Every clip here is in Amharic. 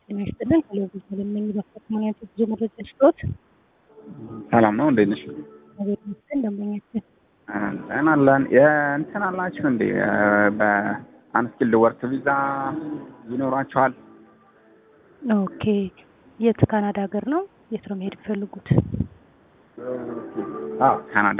ጤና ይስጥልን ቴሌቪዥን ለምን በከተማነት ብዙ መረጃ ስጦት ሰላም ነው። እንዴት ነሽ? አቤት ይመስገን ደንበኛችን ደህና አለን። የእንትን አላችሁ እንዴ? በአንስኪልድ ወርክ ቪዛ ይኖራችኋል? ኦኬ የት ካናዳ ሀገር ነው የት ነው መሄድ የሚፈልጉት አዎ ካናዳ።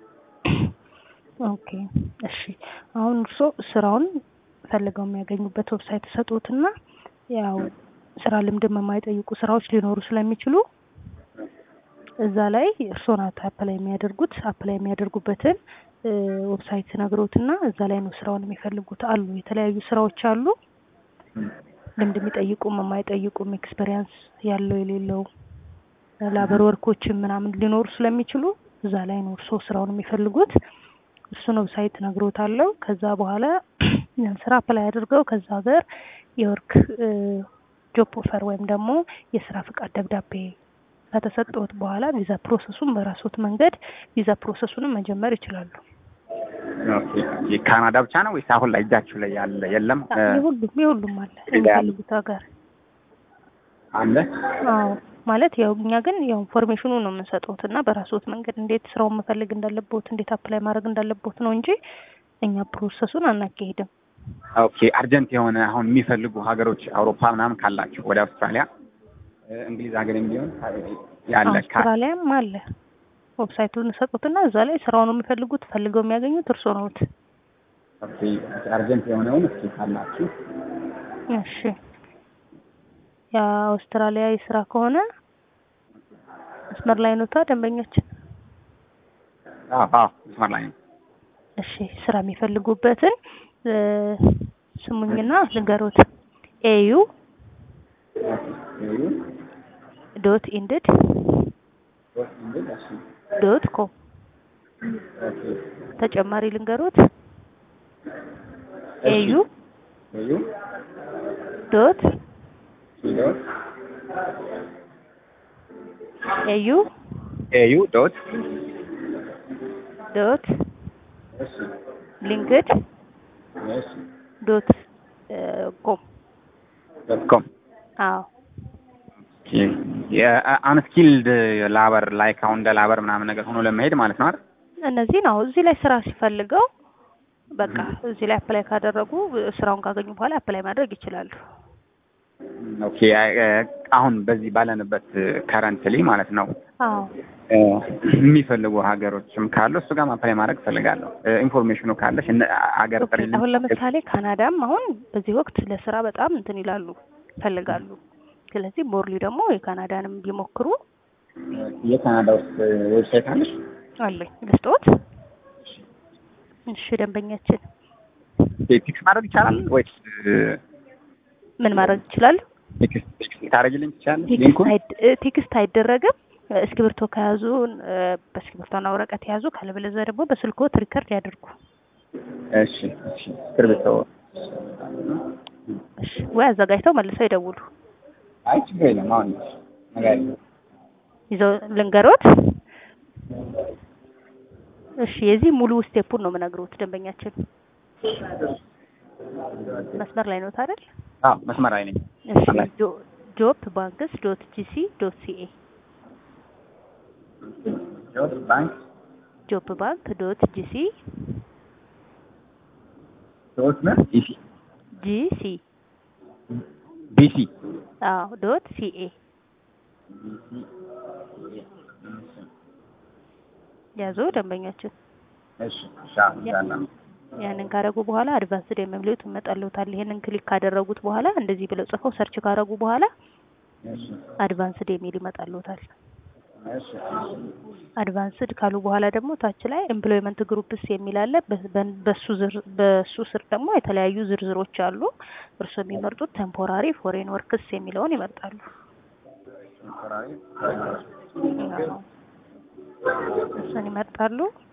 ኦኬ እሺ አሁን እርስዎ ስራውን ፈልገው የሚያገኙበት ዌብሳይት ሰጡትና ያው ስራ ልምድም የማይጠይቁ ስራዎች ሊኖሩ ስለሚችሉ እዛ ላይ እርስዎ ናት አፕላይ የሚያደርጉት አፕላይ የሚያደርጉበትን ዌብሳይት ነግሮትና እዛ ላይ ነው ስራውን የሚፈልጉት አሉ የተለያዩ ስራዎች አሉ ልምድ የሚጠይቁም የማይጠይቁም ኤክስፔሪያንስ ያለው የሌለው ላበር ወርኮችን ምናምን ሊኖሩ ስለሚችሉ እዛ ላይ ነው እርስዎ ስራውን የሚፈልጉት እሱን ዌብሳይት ነግሮታለሁ ከዛ በኋላ ያን ስራ አፕላይ አድርገው ከዛ ሀገር የወርክ ጆብ ኦፈር ወይም ደግሞ የስራ ፍቃድ ደብዳቤ ከተሰጠዎት በኋላ ቪዛ ፕሮሰሱን በራስዎት መንገድ ቪዛ ፕሮሰሱንም መጀመር ይችላሉ። ኦኬ ካናዳ ብቻ ነው ወይስ አሁን ላይ እጃችሁ ላይ ያለ የለም? የሁሉም የሁሉም አለ የሚፈልጉት ሀገር አለ። አዎ ማለት ያው እኛ ግን ያው ኢንፎርሜሽኑ ነው የምንሰጠውት እና በራስዎት መንገድ እንዴት ስራውን መፈለግ እንዳለቦት እንዴት አፕላይ ማድረግ እንዳለቦት ነው እንጂ እኛ ፕሮሰሱን አናካሂድም። ኦኬ አርጀንት የሆነ አሁን የሚፈልጉ ሀገሮች አውሮፓ ምናምን ካላችሁ ወደ አውስትራሊያ፣ እንግሊዝ ሀገር ቢሆን ያለ ካ- አውስትራሊያም አለ። ዌብሳይቱን ሰጡትና እዛ ላይ ስራውን የሚፈልጉት ፈልገው የሚያገኙት እርስዎ ነዎት። ኦኬ አርጀንት የሆነውን እስኪ ካላችሁ እሺ የአውስትራሊያ የስራ ከሆነ መስመር ላይ ኖታ ደንበኛችን? አዎ አዎ መስመር ላይ ነው። እሺ ስራ የሚፈልጉበትን ስሙኝና ልንገሮት። ኤዩ ዶት ኢንድድ ዶት ኮም ተጨማሪ ልንገሮት። ኤዩ ዶት ኤዩ ኤዩ ዶት ዶት ሊንክድ ዶት ኮም ዶት ኮም አዎ የአንስኪልድ ላበር ላይክ አሁን እንደ ላበር ምናምን ነገር ሆኖ ለመሄድ ማለት ነው አይደል? እነዚህ ነው እዚህ ላይ ስራ ሲፈልገው በቃ እዚህ ላይ አፕላይ ካደረጉ ስራውን ካገኙ በኋላ አፕላይ ማድረግ ይችላሉ። ኦኬ አሁን በዚህ ባለንበት ከረንትሊ ማለት ነው አዎ የሚፈልጉ ሀገሮችም ካሉ እሱ ጋር አፕላይ ማድረግ እፈልጋለሁ። ኢንፎርሜሽኑ ካለሽ እነ ሀገር ኦኬ፣ ጥሪልኝ። አሁን ለምሳሌ ካናዳም አሁን በዚህ ወቅት ለስራ በጣም እንትን ይላሉ ይፈልጋሉ። ስለዚህ ሞርሊ ደግሞ የካናዳንም ቢሞክሩ የካናዳ ውስጥ ዌብሳይት አለሽ? አለኝ ልስጦት። እሺ ደንበኛችን ቴክስት ማድረግ ይቻላል ወይስ ምን ማድረግ ይችላሉ? ቴክስት ቴክስት ታደርጊልኝ ትችላለሽ? ቴክስት ሊንኩን አይድ- ቴክስት አይደረግም። እስክሪብቶ ከያዙ በእስክሪብቶና ወረቀት የያዙ ካለበለዚያ ደግሞ በስልክዎት ሪከርድ ያድርጉ። እሺ እሺ እስክሪብቶ እሺ ወይ አዘጋጅተው መልሰው ይደውሉ። አይ ችግር የለም አሁን ነገር ይዘው ልንገሮት። እሺ የዚህ ሙሉ ስቴፑን ነው የምነግሩት ደንበኛችን። መስመር ላይ ኖት አይደል? አዎ መስመር ላይ ነኝ። እሺ አላይ። ጆ- ጆብ ባንክስ ዶት ጂሲ ዶት ሲኤ ጆብ ባንክ ጆብ ባንክ ዶት ጂሲ ዶት ምን ኢሲ ጂሲ ቢሲ አዎ ዶት ሲኤ ያዙ ደንበኛችን። እሺ እሺ አዎ ያንን ካደረጉ በኋላ አድቫንስድ የሚሉት ይመጣልዎታል። ይሄንን ክሊክ ካደረጉት በኋላ እንደዚህ ብለው ጽፈው ሰርች ካደረጉ በኋላ እሺ አድቫንስድ የሚል ይመጣልዎታል። እሺ አድቫንስድ ካሉ በኋላ ደግሞ ታች ላይ ኤምፕሎይመንት ግሩፕስ የሚል አለ። በ- በ- በሱ ዝር በሱ ስር ደግሞ የተለያዩ ዝርዝሮች አሉ። እርስዎ የሚመርጡት ቴምፖራሪ ፎሬን ወርክስ የሚለውን ይመርጣሉ። ቴምፖራሪ አዎ፣ እሱን ይመርጣሉ።